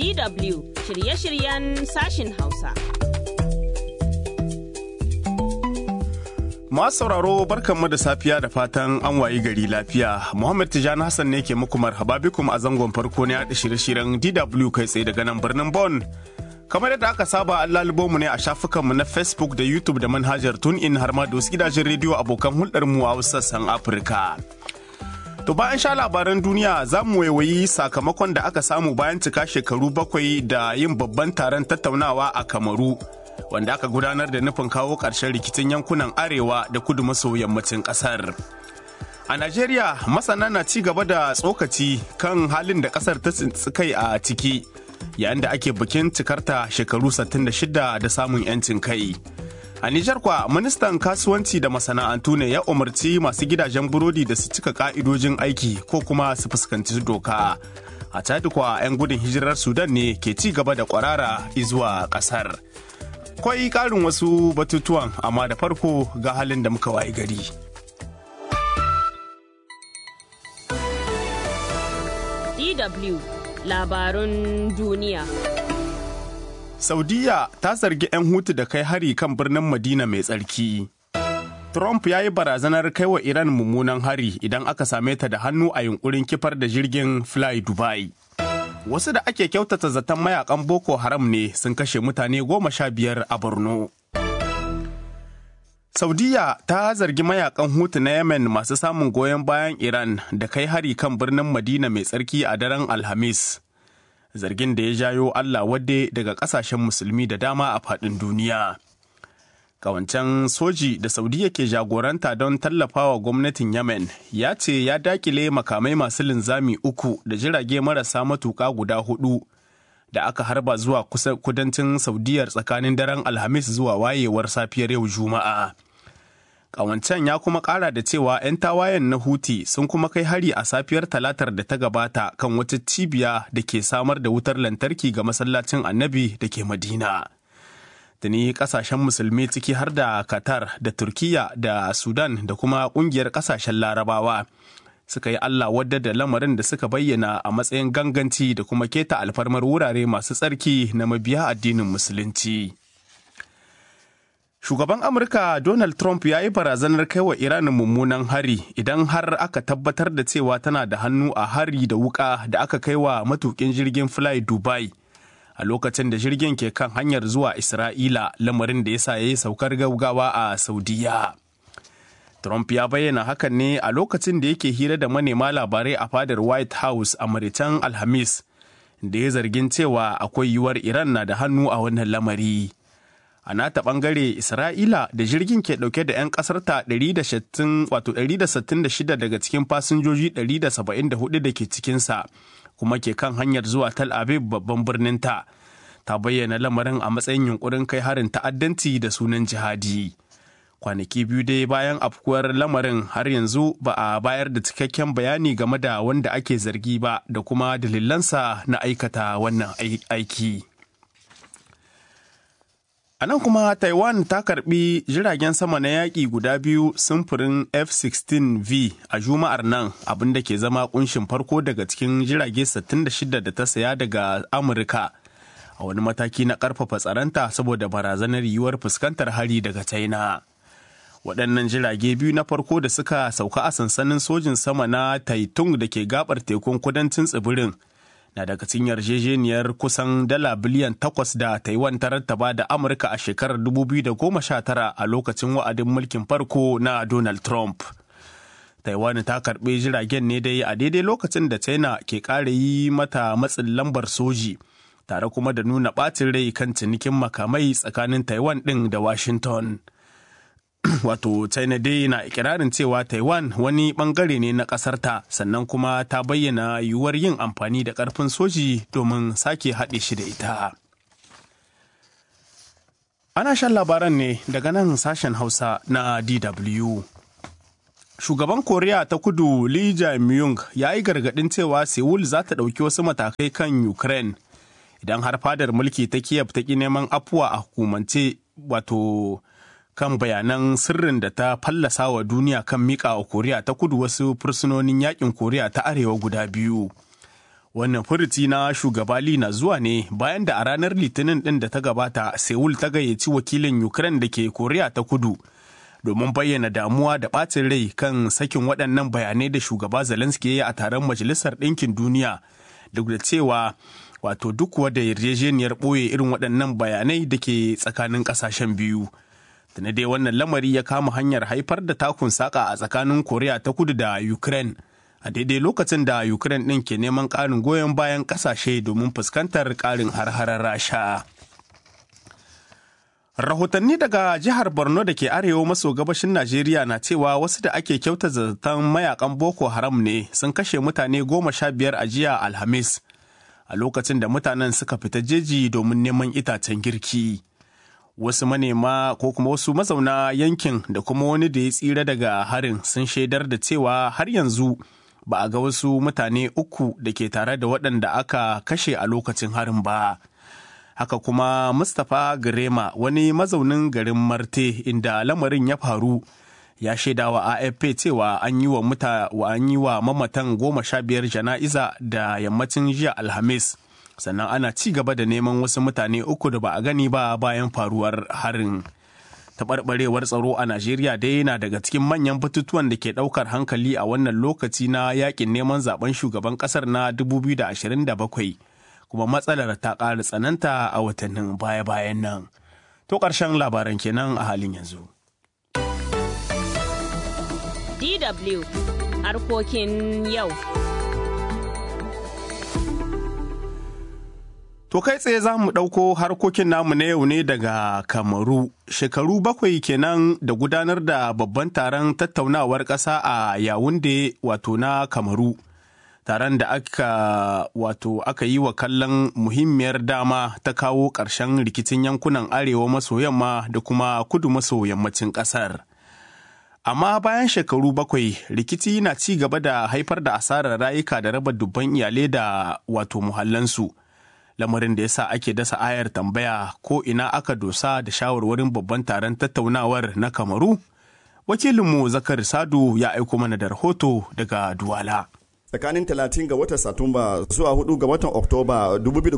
DW shirye-shiryen sashin Hausa. Masu sauraro barkanmu da safiya da fatan an wayi gari lafiya. Muhammad Tijani Hassan ne ke muku marhaba bikum a zangon farko na yaɗa shirye-shiryen DW kai tsaye daga nan birnin Bon. Kamar yadda aka saba an lalubo mu ne a shafukanmu na Facebook da YouTube da manhajar TuneIn har ma da wasu gidajen rediyo abokan hulɗar mu a wasu sassan Afirka. To bayan sha labaran duniya za mu waiwayi sakamakon da aka samu bayan cika shekaru bakwai da yin babban taron tattaunawa a Kamaru. wanda aka gudanar da nufin kawo ƙarshen rikicin yankunan arewa da kudu maso yammacin ƙasar. A Najeriya masana na ci gaba da tsokaci kan halin da ƙasar ta kai a ciki yayin da ake bikin cikarta shekaru 66 da samun 'yancin kai. A Nijar kwa ministan kasuwanci da masana'antu ne ya umarci masu gidajen burodi da su cika ka'idojin aiki ko kuma su fuskanci doka. A Chad kwa 'yan gudun hijirar Sudan ne ke ci gaba da kwarara zuwa ƙasar. akwai ƙarin wasu batutuwan amma da farko ga halin da muka wayi gari. DW labarun duniya. Saudiya ta zargi 'yan hutu da kai hari kan birnin Madina mai tsarki. Trump ya yi barazanar kai wa Iran mummunan hari idan aka same ta da hannu a yunkurin kifar da jirgin Fly Dubai. wasu da ake kyautata zaton mayakan boko haram ne sun kashe mutane goma sha biyar a borno saudiya ta zargi mayakan hutu na yemen masu samun goyon bayan iran da kai hari kan birnin madina mai tsarki a daren alhamis zargin da ya jayo allah wadde daga kasashen musulmi da dama a faɗin duniya kawancan soji da saudiya ke jagoranta don tallafawa gwamnatin yemen ya ce ya dakile makamai masu linzami uku da jirage marasa matuka guda hudu da aka harba zuwa kusa kudancin saudiyar tsakanin daren alhamis zuwa wayewar safiyar yau juma'a kawancan ya kuma kara da cewa 'yan tawayen na huti sun kuma kai hari a safiyar talatar da ta gabata kan wata cibiya da ke samar da wutar lantarki ga masallacin annabi da ke madina tuni kasashen musulmi ciki har da qatar da turkiya da sudan da kuma kungiyar kasashen larabawa suka yi allah wadda da lamarin da suka bayyana a matsayin ganganci da kuma keta alfarmar wurare masu tsarki na mabiya addinin musulunci shugaban amurka donald trump ya yi barazanar kai wa iran mummunan hari idan har aka tabbatar da cewa tana da hannu a hari da wuka da aka kai wa matukin jirgin fly dubai a lokacin da jirgin ke kan hanyar zuwa Isra'ila lamarin da ya sa ya yi saukar gaugawa a Saudiya. Trump ya bayyana hakan ne a lokacin da yake hira da manema labarai a fadar White House a Maritan Alhamis, da ya zargin cewa akwai yiwuwar Iran na da hannu a wannan lamari. A nata bangare Isra'ila da jirgin ke dauke da 'yan kasarta 166 daga cikin fasinjoji 174 da ke cikinsa. kuma ke kan hanyar zuwa Tel Aviv babban birnin ta. Ta bayyana lamarin a matsayin yunkurin kai harin ta'addanci da sunan jihadi. Kwanaki biyu dai bayan afkuwar lamarin har yanzu ba a bayar da cikakken bayani game da wanda ake zargi ba da kuma dalilansa na aikata wannan aiki. A nan kuma Taiwan ta karbi jiragen sama na yaƙi guda biyu sumfurin F-16V a Juma'ar nan abinda ke zama kunshin farko daga cikin jirage 66 da ta saya daga Amurka a wani mataki na ƙarfafa tsaronta saboda barazanar yiwuwar fuskantar hari daga China. Waɗannan jirage biyu na farko da suka sauka a sansanin sojin sama na Taitung da ke gabar tekun kudancin tsibirin. na daga cikin yarjejeniyar kusan dala biliyan takwas da Taiwan ta rattaba da Amurka a shekarar 2019 a lokacin wa'adin mulkin farko na Donald Trump. Taiwan ta karɓi jiragen ne dai a daidai lokacin da China ke ƙara yi mata matsin lambar soji, tare kuma da nuna ɓacin rai kan cinikin makamai tsakanin Taiwan ɗin da Washington. wato china dai na ikirarin cewa taiwan wani bangare ne na ƙasarta sannan kuma ta bayyana yiwuwar yin amfani da ƙarfin soji domin sake haɗe shi da ita ana shan labaran ne daga nan sashen hausa na dw shugaban koriya ta kudu lee jae-myung ya yi gargaɗin cewa seoul za ta ɗauki wasu matakai kan ukraine idan har fadar mulki ta kiev ta ƙi neman afuwa a hukumance wato kan bayanan sirrin da ta fallasa wa duniya kan mika wa koriya ta kudu wasu fursunonin yakin koriya ta arewa guda biyu Wannan furuci na shugaba Lee na zuwa ne bayan da a ranar Litinin ɗin da ta gabata Seoul ta gayyaci wakilin Ukraine da ke Koriya ta kudu domin bayyana damuwa da ɓacin rai kan sakin waɗannan bayanai da shugaba Zelensky ya yi a taron Majalisar Ɗinkin Duniya duk da cewa wato duk wadda yarjejeniyar ɓoye irin waɗannan bayanai da ke tsakanin ƙasashen biyu. Tana dai wannan lamari ya kama hanyar haifar da takun saƙa a tsakanin Koriya ta kudu da Ukraine. a daidai lokacin da ukraine ɗin ke neman ƙarin goyon bayan ƙasashe domin fuskantar ƙarin har-harar rasha rahotanni daga jihar borno da ke arewa maso gabashin najeriya na cewa wasu da ake kyauta zaton mayakan boko haram ne sun kashe mutane goma sha biyar a jiya alhamis a lokacin da mutanen suka fita jeji domin neman itacen girki wasu manema ko kuma wasu mazauna yankin da kuma wani da ya tsira daga harin sun shaidar da cewa har yanzu ba a ga wasu mutane uku da ke tare da waɗanda aka kashe a lokacin harin ba. Haka kuma Mustapha Girema wani mazaunin garin Marte inda lamarin ya faru ya shaida wa AFP cewa an yi wa muta wa an yi wa mamatan goma sha biyar jana'iza da yammacin jiya Alhamis. Sannan ana ci gaba da neman wasu mutane uku da ba a gani ba bayan faruwar harin. taɓarɓarewar tsaro a Najeriya dai yana daga cikin manyan batutuwan da ke ɗaukar hankali a wannan lokaci na yakin neman zaben shugaban ƙasar na 2027 kuma matsalar ta ƙara tsananta a watannin baya-bayan nan. To ƙarshen labaran kenan a halin yanzu. DW harkokin yau. To kai tsaye za mu ɗauko harkokin namu na yau ne daga Kamaru. Shekaru bakwai kenan da gudanar da babban taron tattaunawar ƙasa a Yawunde wato na Kamaru. Taron da aka wato aka yi wa kallon muhimmiyar dama ta kawo ƙarshen rikicin yankunan arewa maso yamma da kuma kudu maso yammacin ƙasar. Amma bayan shekaru bakwai rikici na ci gaba da haifar da asarar rayuka da raba dubban iyalai da wato muhallansu. lamarin da ya sa ake dasa ayar tambaya ko ina aka dosa da shawarwarin babban taron tattaunawar na kamaru wakilinmu zakar sadu ya aiko mana da rahoto daga duwala tsakanin 30 ga watan satumba zuwa 4 ga watan oktoba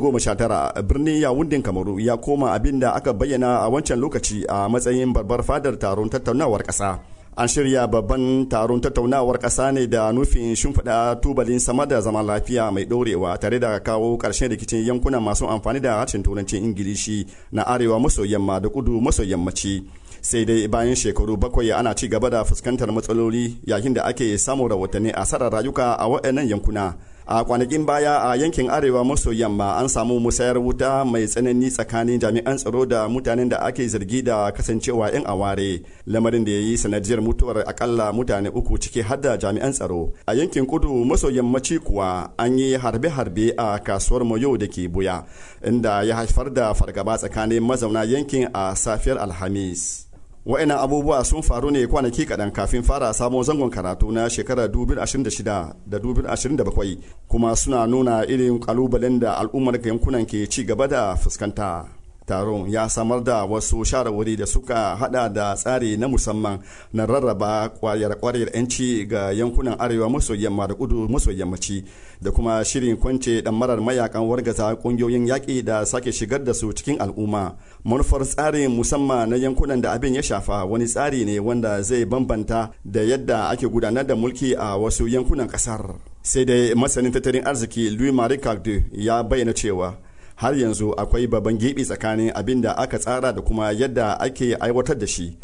2019 birnin yawundin kamaru ya koma abin da aka bayyana a wancan lokaci a matsayin babbar fadar taron tattaunawar ƙasa an shirya babban taron tattaunawar ƙasa ne da nufin shimfiɗa tubalin sama da zaman lafiya mai ɗorewa tare da kawo ƙarshen rikicin yankunan masu amfani da harshen turancin ingilishi na arewa maso yamma da kudu maso yammaci sai dai bayan shekaru bakwai ana ci gaba da fuskantar matsaloli yayin da ake samun rahotanni asarar rayuka a waɗannan yankuna a kwanakin baya a yankin arewa maso yamma an samu musayar wuta mai tsanani tsakanin jami'an tsaro da mutanen da ake zargi da kasancewa 'yan aware lamarin da ya yi sanadiyar mutuwar akalla mutane uku ciki har da jami'an tsaro a yankin kudu maso yammaci kuwa an yi harbe-harbe a kasuwar moyo da ke buya inda ya haifar da fargaba tsakanin mazauna yankin a safiyar alhamis wa'ina abubuwa sun faru ne kwanaki kaɗan kafin fara sabon zangon karatu na shekarar 2026 da 2027 kuma suna nuna irin kalubalen da al'ummar yankunan ke ci gaba da fuskanta taron ya samar da wasu shawarwari da suka hada da tsari na musamman na rarraba kwayar-kwayar 'yanci ga yankunan arewa maso yamma da kudu maso yammaci da kuma shirin kwance marar mayakan wargaza kungiyoyin yaƙi da sake shigar da su cikin al'umma manufar tsarin musamman na yankunan da abin ya shafa wani tsari ne wanda zai bambanta da yadda ake gudanar da mulki a wasu yankunan ƙasar sai dai masanin tattalin arziki louis marie ya bayyana cewa har yanzu akwai babban gibi tsakanin abin da aka tsara da kuma yadda ake aiwatar da shi.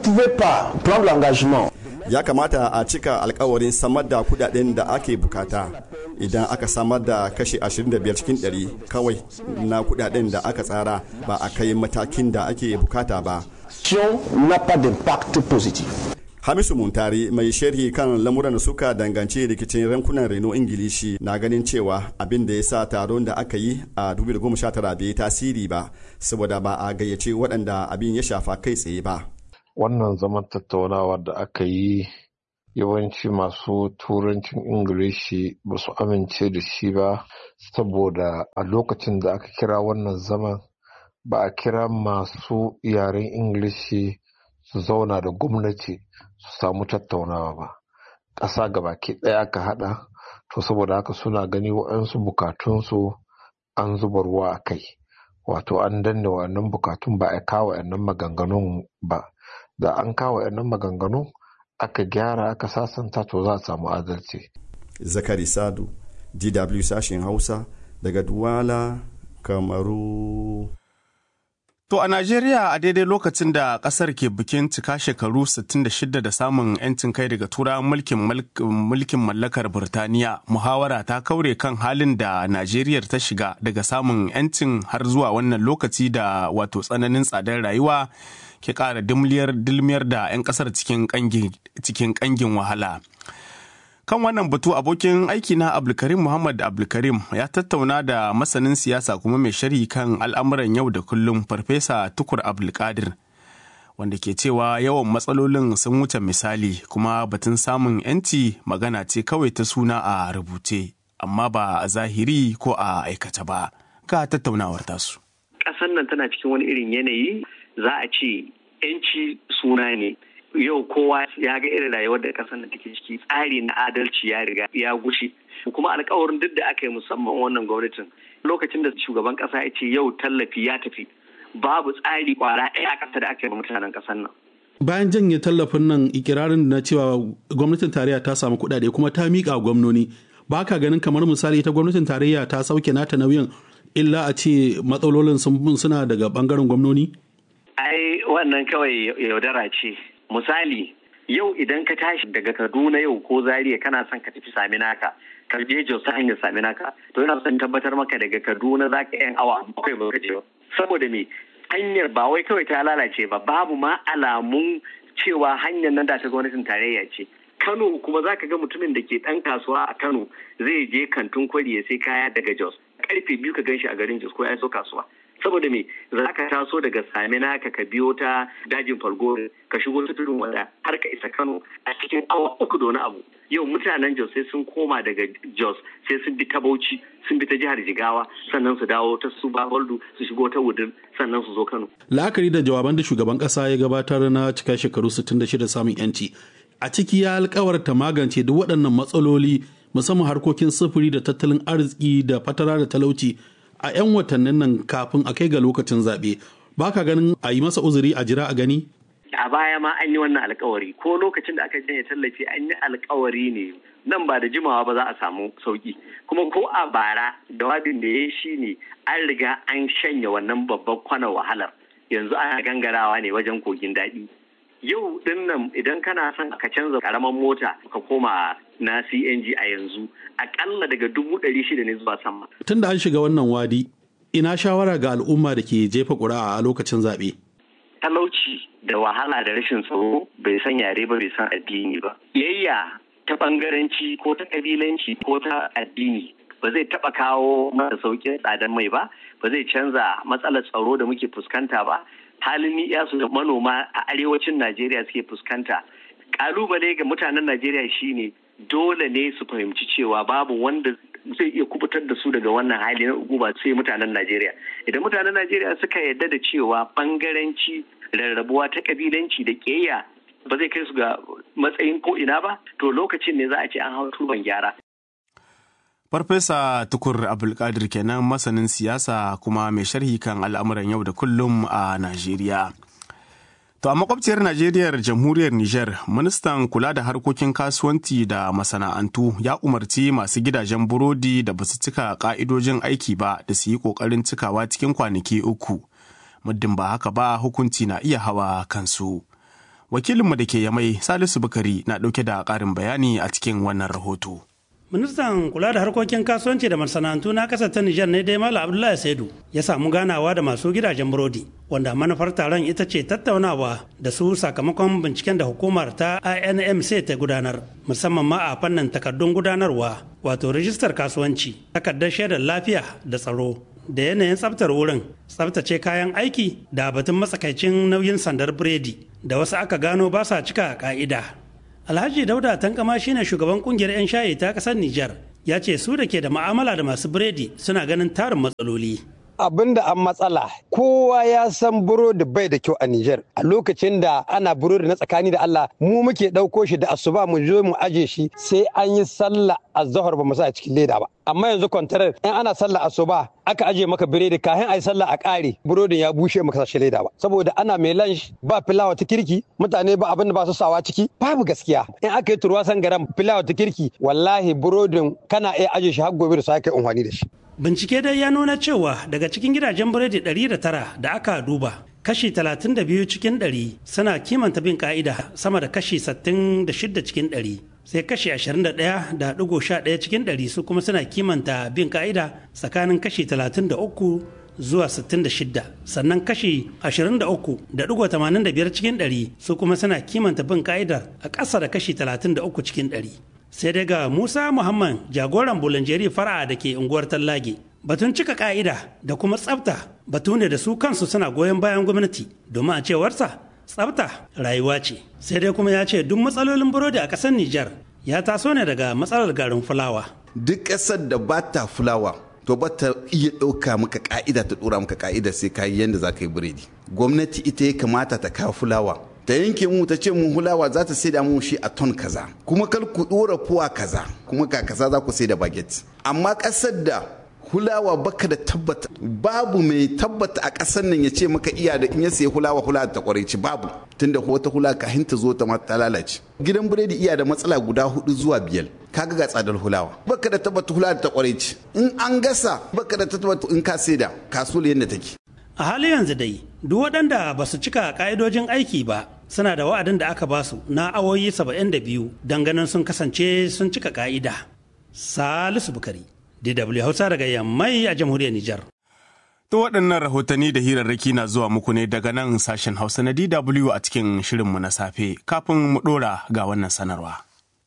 Ya kamata a cika alkawarin samar da kudaden da ake bukata idan aka samar da kashi 25 cikin 100 kawai na kudaden da aka tsara ba a kai matakin da ake bukata ba. Hamisu Muntari mai sharhi kan lamuran da suka danganci rikicin rankunan Reno Ingilishi na ganin cewa abin da ya sa taron da aka yi a 2019 bai tasiri ba saboda ba a gayyace waɗanda abin ya shafa kai tsaye ba. Wannan zaman tattaunawa da aka yi yawanci masu turancin Ingilishi ba su amince da shi ba saboda a lokacin da aka kira wannan zaman ba a kira masu yaren Ingilishi su zauna da gwamnati su samu tattaunawa ba ƙasa gabaki ɗaya aka haɗa to saboda haka suna gani waɗansu bukatunsu an zuba ruwa a kai wato an danne wannan bukatun ba a kawo yannan maganganun ba da an kawo yannan maganganun aka gyara aka sasanta to za a samu adalci zakari sadu dw sashen hausa daga duwala kamaru To a Najeriya a daidai lokacin da kasar ke bikin cika shekaru 66 da samun 'yancin kai daga turawan mulkin mulkin mallakar Burtaniya, muhawara ta kaure kan halin da Najeriya ta shiga daga samun 'yancin har zuwa wannan lokaci da wato tsananin tsadar rayuwa ke ƙara dilmiyar da 'yan ƙasar cikin ƙangin wahala. kan wannan batu abokin aiki na abdulkarim muhammad abdulkarim ya tattauna da masanin siyasa kuma mai sharhi kan al'amuran yau da kullum farfesa tukur abdulkadir wanda ke cewa yawan matsalolin sun wuce misali kuma batun samun 'yanci magana ce kawai ta suna a rubuce amma ba a zahiri ko a aikata ba ga tattaunawar tasu ƙasar nan tana cikin wani irin yanayi za a ce 'yanci suna ne yau kowa ya ga irin rayuwar da kasar da take ciki tsari na adalci ya riga ya gushe kuma alkawarin duk da aka yi musamman wannan gwamnatin lokacin da shugaban kasa ya ce yau tallafi ya tafi babu tsari kwara ɗaya a ƙasa da aka yi mutanen ƙasar nan bayan janye tallafin nan ikirarin na cewa gwamnatin tarayya ta samu kuɗaɗe kuma ta miƙa gwamnoni ba ka ganin kamar misali ta gwamnatin tarayya ta sauke nata nauyin illa a ce matsalolin suna daga bangaren gwamnoni ai wannan kawai yaudara ce misali yau idan ka tashi daga kaduna yau ko zaria kana son ka tafi sami naka ka je jos ta hanyar sami naka to yana son tabbatar maka daga kaduna za ka yan awa bakwai ba ka je ba saboda me hanyar ba wai kawai ta lalace ba babu ma alamun cewa hanyar nan da ta gwamnatin tarayya ce kano kuma za ka ga mutumin da ke dan kasuwa a kano zai je kantin kwari ya sai kaya daga jos karfe biyu ka ganshi a garin jos ko ya so kasuwa saboda me za ka taso daga samina ka ka biyo ta dajin fargo ka shigo ta tudun wada har ka isa kano a cikin awa uku da wani abu yau mutanen jos sai sun koma daga jos sai sun bi ta bauchi sun bi ta jihar jigawa sannan su dawo ta su baholdu su shigo ta wudin sannan su zo kano la'akari da jawaban da shugaban kasa ya gabatar na cika shekaru 66 samun yanci a ciki ya alkawarta magance duk waɗannan matsaloli musamman harkokin sufuri da tattalin arziki da fatara da talauci a 'yan watannin nan kafin a kai ga lokacin zaɓe ba ka ganin a yi masa uzuri a jira a gani? a baya ma an yi wannan alkawari ko lokacin da aka janye tallafi an yi alkawari ne nan ba da jimawa ba za a samu sauki kuma ko a bara jawabin da ya shi ne an riga an shanya wannan babban kwanan wahalar yanzu ana gangarawa ne wajen kogin daɗi yau din nan idan kana son ka canza karaman mota ka koma na CNG a yanzu akalla daga dubu ɗari shida ne zuwa sama. Tun da an shiga wannan wadi, ina shawara ga al'umma da ke jefa ƙuri'a a lokacin zaɓe. Talauci da wahala da rashin tsaro bai san yare ba bai san addini ba. Yayya ta ɓangaranci ko ta ƙabilanci ko ta addini ba zai taɓa kawo masa sauƙin tsadar mai ba, ba zai canza matsalar tsaro da muke fuskanta ba, halin ni'yasu da manoma a arewacin Najeriya suke fuskanta. Kalubale ga mutanen Najeriya shine dole ne su fahimci cewa babu wanda zai iya kubutar da su daga wannan hali na ba sai mutanen Najeriya. Idan mutanen Najeriya suka yarda da cewa bangaranci rarrabuwa ta kabilanci da ƙeya ba zai kai su ga matsayin ko ina ba, to lokacin ne za a ce an hau turban gyara. Farfesa Tukur Abdulkadir kenan masanin siyasa kuma mai sharhi kan al'amuran yau da kullum a Najeriya. To a makwabciyar Najeriya jamhuriyar Nijar, ministan kula da harkokin kasuwanci da masana'antu ya umarci masu gidajen burodi da basu cika ka'idojin aiki ba da su yi ƙoƙarin cikawa cikin kwanaki uku. Muddin ba haka ba hukunci na iya hawa kansu. Wakilinmu da ke yamai Salisu Bukari na ɗauke da ƙarin bayani a cikin wannan rahoto. ministan kula da harkokin kasuwanci da masana'antu na kasar ta nijar ne dai malam abdullahi saidu ya samu ganawa da masu gidajen burodi wanda manufar taron ita ce tattaunawa da su sakamakon binciken da hukumar ta inmc ta gudanar musamman ma a fannin takardun gudanarwa wato rijistar kasuwanci takardar shaidar lafiya da tsaro da yanayin tsaftar wurin tsaftace kayan aiki da batun matsakaicin nauyin sandar biredi da wasu aka gano ba sa cika ka'ida Alhaji Dauda Tankama shine shugaban kungiyar 'yan shayi ta kasar Nijar. Ya ce su da ke da ma'amala da masu biredi suna ganin tarin matsaloli. abin da an matsala kowa ya san burodi bai da kyau a Nijar a lokacin da ana burodi na tsakani da Allah mu muke ɗauko shi da asuba mu zo mu aje shi sai an yi sallah azhar ba mu sa a cikin leda ba amma yanzu kwantarar in ana sallah asuba aka aje maka biredi kafin a yi sallah a ƙare burodin ya bushe maka sashi leda ba saboda ana mai lunch ba filawa ta kirki mutane ba abin da ba su sawa ciki babu gaskiya in aka yi turwa garam filawa ta kirki wallahi burodin kana iya aje shi har gobe da sake amfani da shi Bincike dai ya nuna cewa daga cikin gidajen biredi 109 da aka duba, kashi 32 cikin 100 suna kimanta bin ka'ida sama da kashi 66 cikin 100. Sai kashi 21.11 cikin 100 su kuma suna kimanta bin ka'ida tsakanin kashi 33 zuwa 66 sannan kashi 23.85 cikin 100 su kuma suna kimanta bin ka'idar a ƙasa da kashi 33 cikin 100. sai dai ga musa muhammad jagoran bulanjeri fara'a da ke unguwar tallage batun cika ka'ida da kuma tsafta batu ne da su kansu suna goyon bayan gwamnati domin a cewarsa tsafta rayuwa ce sai dai kuma ya ce duk matsalolin burodi a ƙasar nijar ya taso ne daga matsalar garin fulawa duk ƙasar da ba ta fulawa to ba ta iya ɗauka maka ka'ida ta ɗora maka ka'ida sai ka yi yadda za ka yi biredi gwamnati ita ya kamata ta kawo fulawa ta yanke mu ta ce mu hulawa za ta sai da mu shi a ton kaza kuma kar ku dora fuwa kaza kuma ka kaza za ku sai da baget amma kasar da hulawa baka da tabbata babu mai tabbata a kasar nan ya ce maka iya da in ya sayi hulawa hulawa ta kwareci babu tunda wata hula kahin ta zo ta ma ta lalace gidan biredi iya da matsala guda hudu zuwa biyar kaga ga tsadar hulawa baka da tabbata hulawa ta kwareci in an gasa baka da tabbata in ka saida kasuwar yadda take a halin yanzu dai duk waɗanda ba su cika ƙa'idojin aiki ba suna da wa'adin da aka basu na awoyi 72 don ganin sun kasance sun cika ƙa'ida. Salisu Bukari, DW Hausa daga Yammai a jamhuriyar Nijar. To waɗannan rahotanni da hirarraki na zuwa muku ne daga nan sashen Hausa na DW a cikin shirinmu na safe kafin mu ɗora ga wannan sanarwa.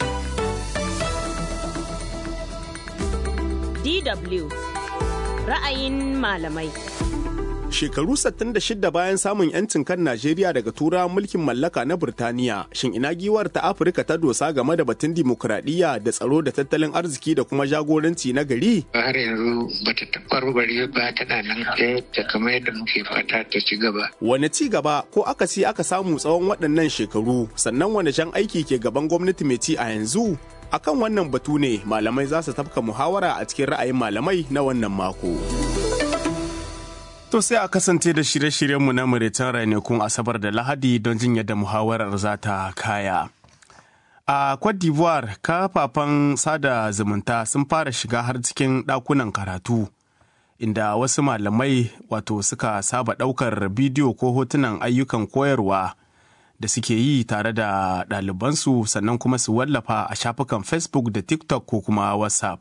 DW ra'ayin malamai. Shekaru 66 bayan samun 'yancin kan Najeriya daga tura mulkin mallaka na Burtaniya, shin ina giwar ta Afirka ta dosa game da batun dimokuraɗiyya da tsaro da tattalin arziki da kuma jagoranci na gari? Har yanzu bata tabbarbare ba tana nan ta kamar yadda muke fata ta ci gaba. Wane ci gaba ko akasi aka samu tsawon waɗannan shekaru, sannan wane jan aiki ke gaban gwamnati mai ci a yanzu? Akan wannan batu ne malamai za su tafka muhawara a cikin ra'ayin malamai na wannan mako. To sai a kasance da shirye-shiryenmu na Muritan ranakun Asabar da Lahadi don jin yadda muhawarar za ta kaya. A Cote d'Ivoire, kafafen sada zumunta sun fara shiga har cikin ɗakunan karatu, inda wasu malamai wato suka saba ɗaukar bidiyo ko hotunan ayyukan koyarwa da suke yi tare da ɗalibansu sannan kuma su wallafa a shafukan Facebook da TikTok ko kuma WhatsApp.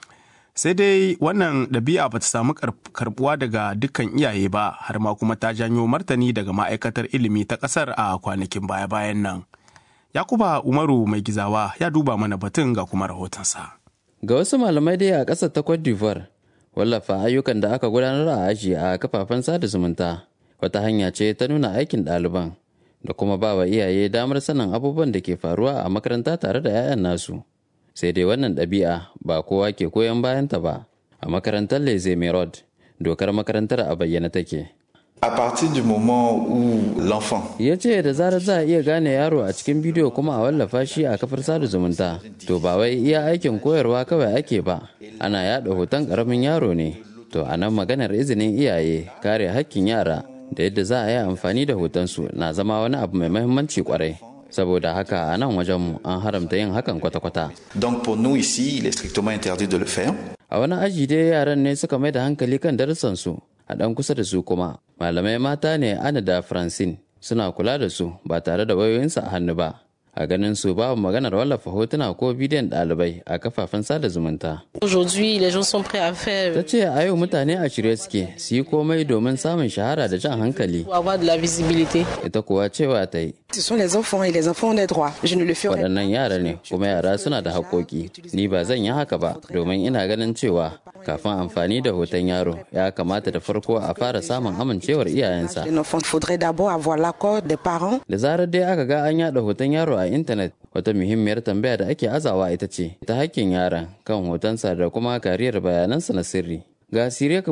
sai dai wannan ɗabi'a ba ta samu karbuwa daga dukkan iyaye ba har ma kuma ta janyo martani daga ma'aikatar ilimi ta ƙasar a kwanakin baya-bayan nan yakuba umaru mai gizawa ya duba mana batun ga kuma rahotonsa ga wasu malamai dai a ƙasar ta cote d'ivoire wallafa ayyukan da aka gudanar a aji a kafafen sada zumunta wata hanya ce ta nuna aikin ɗaliban da kuma ba wa iyaye damar sanin abubuwan da ke faruwa a makaranta tare da 'ya'yan nasu sai dai wannan ɗabi'a ba kowa ke koyon bayanta ba a makarantar leze merod dokar makarantar a bayyana take A partir du moment où l'enfant ya ce da zarar za a iya gane yaro a cikin bidiyo kuma a wallafa shi a kafar sada zumunta to ba wai iya aikin koyarwa kawai ake ba ana yada hoton karamin yaro ne to a nan maganar izinin iyaye kare hakkin yara da yadda za a yi amfani da hotonsu na zama wani abu mai mahimmanci kwarai saboda haka a nan wajenmu an haramta yin hakan kwata-kwata. Donc pour nous ici, il est strictement interdit de le faire. A wani aji dai yaran ne suka mai da hankali kan darussansu a ɗan kusa da su kuma malamai mata ne ana da Francine suna kula da su ba tare da wayoyinsu a hannu ba. a ganin su babu maganar wallafa hotuna ko bidiyon ɗalibai a kafafen sada zumunta. Aujourd'hui, les gens sont prêts à faire. Ta ce a yau mutane a shirye suke su yi komai domin samun shahara da jan hankali. Pour avoir de la visibilité. Ita kuwa cewa ta yi. Ce sont les enfants et les enfants ont des droits. Je ne le ferai Waɗannan yara ne kuma yara suna da haƙoƙi. Ni ba zan yi haka ba domin ina ganin cewa kafin amfani da hoton yaro ya kamata da farko a fara samun amincewar iyayensa. Il faudrait d'abord avoir l'accord des parents. Da zarar dai aka ga an yaɗa hoton yaro a intanet wata muhimmiyar tambaya da ake azawa ita ce ta hakkin yaron kan hotonsa da kuma kariyar bayanansa na sirri. Ga Siriya Kabogu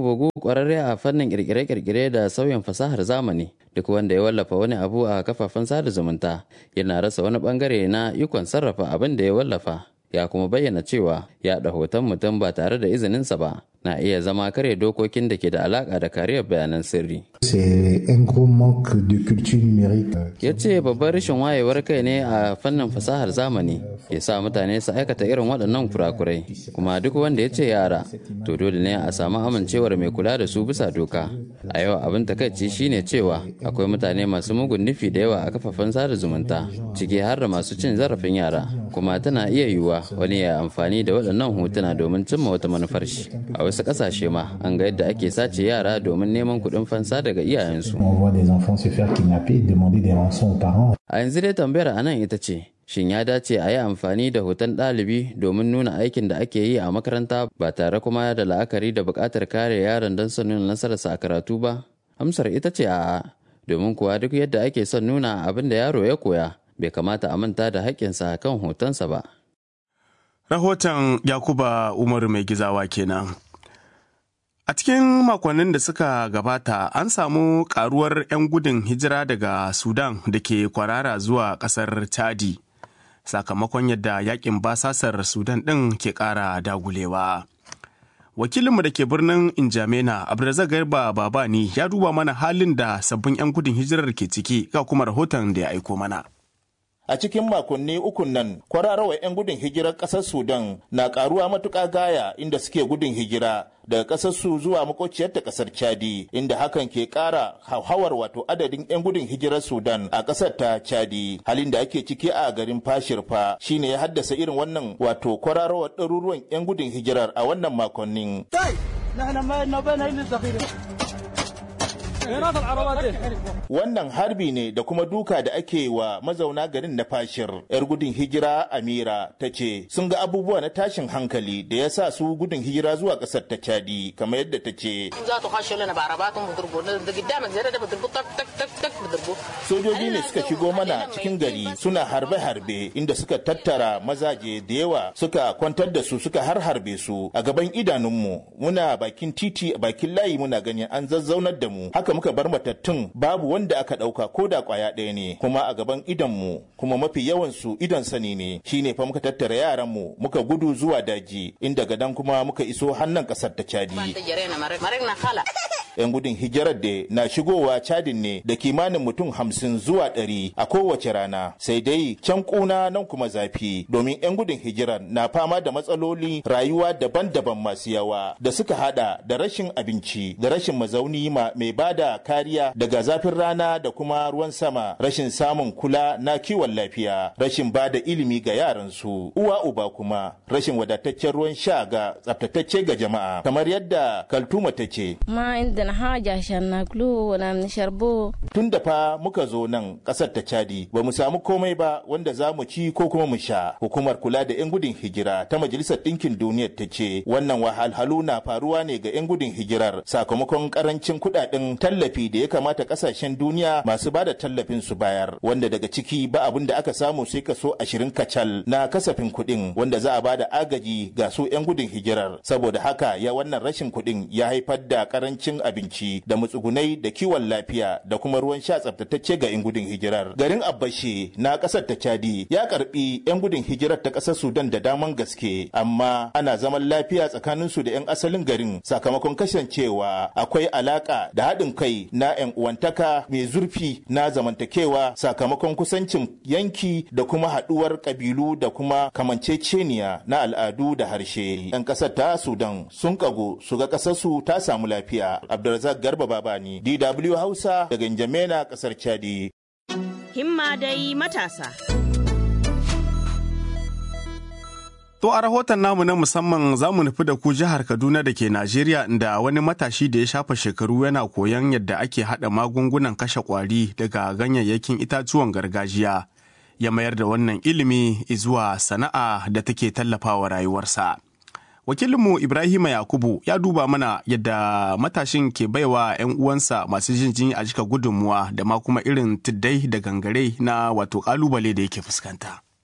kwararre a fannin kirkire-kirkire da sauyin fasahar zamani duk wanda ya wallafa wani abu a kafafen sada zumunta yana rasa wani bangare na ikon sarrafa abin da ya wallafa ya kuma bayyana cewa yaɗa hoton mutum ba tare da izininsa ba na iya zama kare dokokin da ke da alaka da kariyar bayanan sirri. Ya ce babban rashin wayewar kai ne a fannin fasahar zamani ya sa mutane su aikata irin waɗannan kurakurai kuma duk wanda ya ce yara to dole ne a samu amincewar mai kula da su bisa doka. A yau abin takaici shine cewa akwai mutane masu mugun nufi da yawa a kafafen sada zumunta ciki har da masu cin zarafin yara kuma tana iya yiwuwa wani ya amfani da waɗannan hotuna domin cimma wata manufar shi. A wasu ƙasashe ma an ga yadda ake sace yara domin neman kuɗin fansa daga iyayensu. A yanzu dai tambayar a nan ita ce, shin ya dace a yi amfani da hoton ɗalibi domin nuna aikin da ake yi a makaranta ba tare kuma da la'akari da buƙatar kare yaron don son nuna nasararsa a karatu ba? Amsar ita ce a'a, domin kuwa duk yadda ake son nuna abin da yaro ya koya, bai kamata a manta da haƙƙinsa kan hotonsa ba. Rahoton Yakuba Umaru mai gizawa kenan. A cikin makonnin da suka gabata an samu karuwar 'yan gudun hijira daga Sudan da ke kwarara zuwa ƙasar Chadi sakamakon yadda yakin basasar Sudan ɗin ke ƙara dagulewa. Wakilinmu da ke birnin Injamena Abdulrazak Garba Babani ya duba mana halin da sabbin 'yan gudun hijirar ke ciki ga kuma rahoton da ya aiko mana. a cikin makonni ukun nan kwararrawa 'yan gudun hijirar ƙasar sudan na ƙaruwa matuƙa gaya inda suke gudun hijira daga ƙasar su zuwa makociyar ta ƙasar chadi inda hakan ke ƙara hauhawar wato adadin 'yan gudun hijirar sudan a ƙasar ta chadi halin da ake ciki a garin fashirfa shine ya haddasa irin wannan wato kwararrawar ɗaruruwan 'yan gudun hijirar a wannan makonnin. Wannan harbi ne da kuma duka da ake wa mazauna garin na fashir. 'Yar gudun hijira Amira ta ce sun ga abubuwa na tashin hankali da ya sa su gudun hijira zuwa ƙasar ta Chadi kamar yadda ta ce. Sojoji ne suka shigo mana cikin gari suna harbe-harbe inda suka tattara mazaje da yawa suka kwantar da su suka har harbe su a gaban idanunmu muna bakin titi a bakin layi muna ganin an zazzaunar da mu haka muka bar matattun babu wanda aka ɗauka ko da ƙwaya ɗaya ne kuma a gaban idonmu kuma mafi yawan su idon sani ne shine fa muka tattara yaran mu muka gudu zuwa daji inda gadan kuma muka iso hannun ƙasar ta Chadi. yan gudun hijirar da na shigowa cadin ne da kimanin mutum hamsin zuwa ɗari a kowace rana sai dai can kuna nan kuma zafi domin yan gudun hijirar na fama da matsaloli rayuwa daban-daban masu yawa da suka hada da rashin abinci da rashin mazauni mai bada kariya daga zafin rana da kuma ruwan sama rashin samun kula na kiwon lafiya rashin bada ilimi ga yaransu uwa uba kuma rashin wadataccen ruwan sha ga tsaftatacce ga jama'a kamar yadda kaltuma ta ce ma inda na haja shanna glu wala sharbo tun da fa muka zo nan kasar ta chadi ba mu samu komai ba wanda za mu ci ko kuma mu sha hukumar kula da yan gudun hijira ta majalisar ɗinkin duniyar ta ce wannan wahalhalu na faruwa ne ga yan gudun hijirar sakamakon karancin kuɗaɗen tallafi da ya kamata ƙasashen duniya masu bada tallafin su bayar wanda daga ciki ba abin da aka samu sai kaso ashirin kacal na kasafin kuɗin wanda za a bada agaji ga su yan gudun hijirar saboda haka ya wannan rashin kuɗin ya haifar da karancin abinci abinci da matsugunai da kiwon lafiya da kuma ruwan sha tsaftatacce ga 'yan gudun hijirar. Garin Abbashe na kasar ta Chadi ya karbi 'yan gudun hijirar ta kasar Sudan da daman gaske amma ana zaman lafiya tsakanin su da 'yan asalin garin sakamakon kasancewa akwai alaka da haɗin kai na 'yan uwantaka mai zurfi na zamantakewa sakamakon kusancin yanki da kuma haɗuwar ƙabilu da kuma kamanceceniya na al'adu da harshe. 'Yan ƙasar ta Sudan sun kago su ga ƙasar su ta samu lafiya. Abdulrazak Garba Babani, DW Hausa daga Njamena, kasar Chadi. Himma dai matasa. To a rahoton namu na musamman za mu nufi da ku jihar Kaduna da ke Najeriya inda wani matashi da ya shafa shekaru yana koyon yadda ake haɗa magungunan kashe ƙwari daga ganyayyakin itatuwan gargajiya ya mayar da wannan ilimi zuwa sana'a da take tallafawa rayuwarsa. wakilinmu ibrahima yakubu ya duba mana yadda matashin ke baiwa 'yan uwansa masu jin jini a jika gudunmuwa da ma kuma irin tuddai da gangare na wato kalubale da yake fuskanta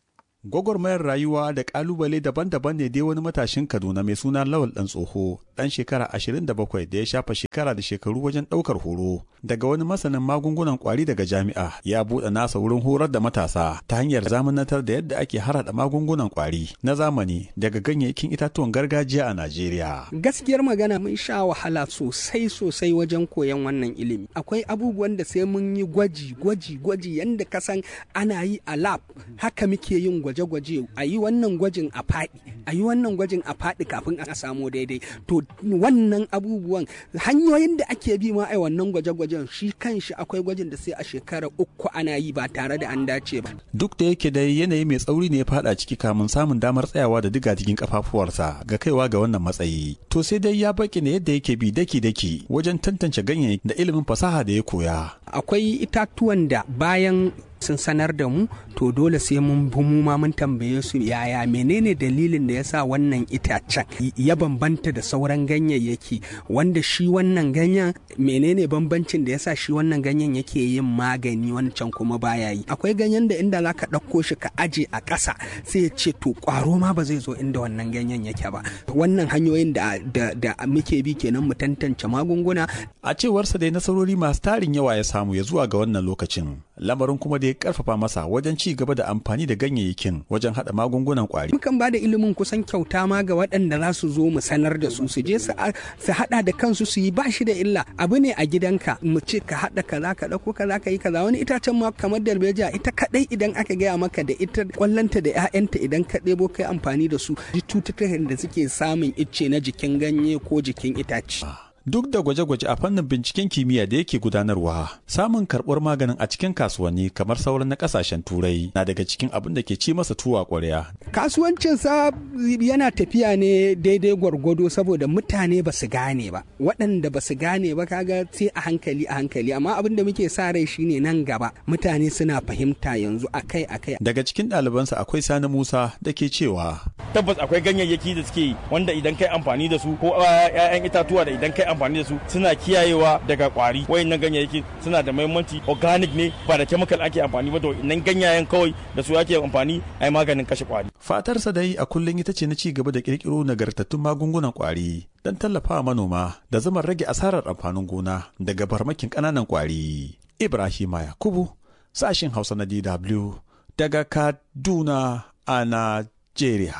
gwagwarmayar rayuwa da kalubale daban-daban ne dai wani matashin kaduna mai suna lawal dan tsoho dan shekara 27 da ya shafa shekara da shekaru wajen daukar horo daga wani masanin magungunan kwari daga jami'a ya buɗe nasa wurin horar da matasa ta hanyar zamanantar da yadda ake harada magungunan kwari na zamani daga ganyayyakin itatuwan gargajiya a najeriya gaskiyar magana mun sha wahala sosai sosai wajen koyon wannan ilimi akwai abubuwan da sai mun yi gwaji gwaji gwaji yanda ka san ana yi a lab haka muke yin gwaje-gwaje a yi wannan gwajin a faɗi a yi wannan gwajin a faɗi kafin a samu daidai to wannan abubuwan hanyoyin da ake bi ma a wannan gwaje-gwajen shi kanshi akwai gwajin da sai a shekara uku ana yi ba tare da an dace ba duk da yake dai yanayi mai tsauri ne ya fada ciki kamun samun damar tsayawa da diga cikin kafafuwarsa ga kaiwa ga wannan matsayi to sai dai ya baki ne yadda yake bi daki-daki wajen tantance ganyayyaki da ilimin fasaha da ya koya akwai itatuwan da bayan sun sanar da mu to dole sai mun bi mu ma mun tambaye su yaya menene dalilin da yasa wannan itacen ya bambanta da sauran ganyayyaki wanda shi wannan ganyen menene bambancin da yasa shi wannan ganyen yake yin magani wancan kuma baya yi akwai ganyen da inda zaka ɗauko shi ka aje a ƙasa sai ya ce to ƙwaro ma ba zai zo inda wannan ganyen yake ba wannan hanyoyin da, da, da muke bi kenan mu tantance magunguna a cewarsa dai nasarori masu tarin yawa ya samu ya zuwa ga wannan lokacin lamarin kuma da ya karfafa masa wajen ci gaba da amfani da ganyayyakin wajen hada magungunan kwari. Mukan ba da ilimin kusan kyauta ma ga waɗanda za su zo mu sanar da su su je su hada da kansu su yi ba shi da illa abu ne a gidanka mu ce ka hada kaza ka dauko kaza ka yi kaza wani itacen ma kamar darbejiya ita kadai idan aka gaya maka da ita kwallanta da ƴaƴanta idan ka ɗebo kai amfani da su cututtukan da suke samun icce na jikin ganye ko jikin itace. duk da gwaje-gwaje a fannin binciken kimiyya da yake gudanarwa samun karɓar maganin a cikin kasuwanni kamar sauran na ƙasashen turai na daga cikin abin da ke ci masa tuwa ƙwarya kasuwancin sa yana tafiya ne daidai gwargwado saboda mutane ba su gane ba waɗanda ba su gane ba kaga sai a hankali a hankali amma abin da muke sa rai shine nan gaba mutane suna fahimta yanzu akai akai daga cikin ɗalibansa akwai sani musa da ke cewa tabbas akwai ganyayyaki da suke wanda idan kai amfani da su ko 'ya'yan itatuwa da idan kai amfani da su suna kiyayewa daga kwari wayannan ganyayyaki suna da muhimmanci organic ne ba da chemical ake amfani ba to nan ganyayen kawai da su ake amfani ai maganin kashe kwari fatarsa dai a kullum ita ce na ci gaba da kirkiro nagartattun magungunan kwari don tallafawa manoma da zama rage asarar amfanin gona daga farmakin ƙananan kwari ibrahima yakubu sashin hausa na dw daga kaduna a najeriya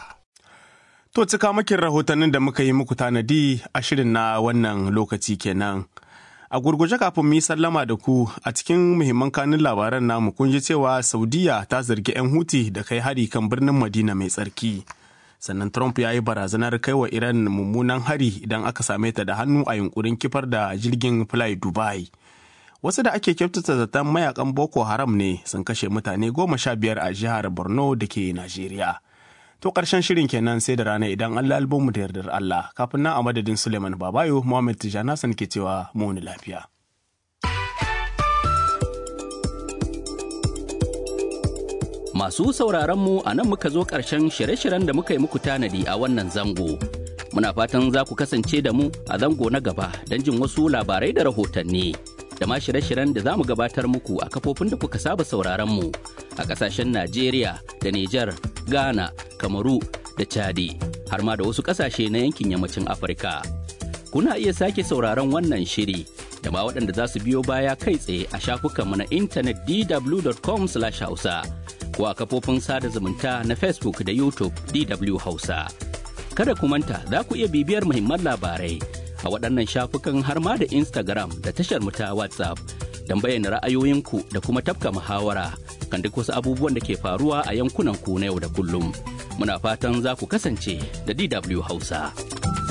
To cika makin rahotannin da muka yi muku tanadi a shirin na wannan lokaci kenan. A gurguje kafin mu yi sallama da ku a cikin muhimman kanun labaran namu kun ji cewa Saudiya ta zargi 'yan Huti da kai hari kan birnin Madina mai tsarki. Sannan Trump ya yi barazanar kai wa Iran mummunan hari idan aka same ta da hannu a yunkurin kifar da jirgin Fly Dubai. Wasu da ake kyautata zaton mayakan Boko Haram ne sun kashe mutane goma sha biyar a jihar Borno da ke Najeriya. To ƙarshen shirin kenan sai da rana idan Allah albonmu da yardar Allah kafin nan a madadin Suleiman Babayo Muhammad Tijjani Hassan ke cewa mu lafiya. Masu sauraron mu a nan muka zo ƙarshen shirye-shiryen da muka yi muku tanadi a wannan zango. Muna fatan za ku kasance da mu a zango na gaba don jin wasu labarai da rahotanni. Da ma shirye-shiryen da za mu gabatar muku a kafofin da kuka saba sauraron mu a ƙasashen Najeriya da Nijar, Ghana, Kamaru da Chadi, har ma da wasu ƙasashe na yankin yammacin Afirka. Kuna iya sake sauraron wannan shiri da ma waɗanda za su biyo baya kai tsaye a shafukanmu na intanet dw.com/hausa. ko a kafofin sada zumunta na Facebook da YouTube DW Hausa. Kada ku manta za ku iya bibiyar muhimman labarai a waɗannan shafukan har ma da Instagram da tashar ta WhatsApp don bayyana ra'ayoyinku da kuma tafka muhawara kan duk wasu abubuwan da ke faruwa a yankunan ku na yau da kullum. Muna fatan za ku kasance da DW Hausa.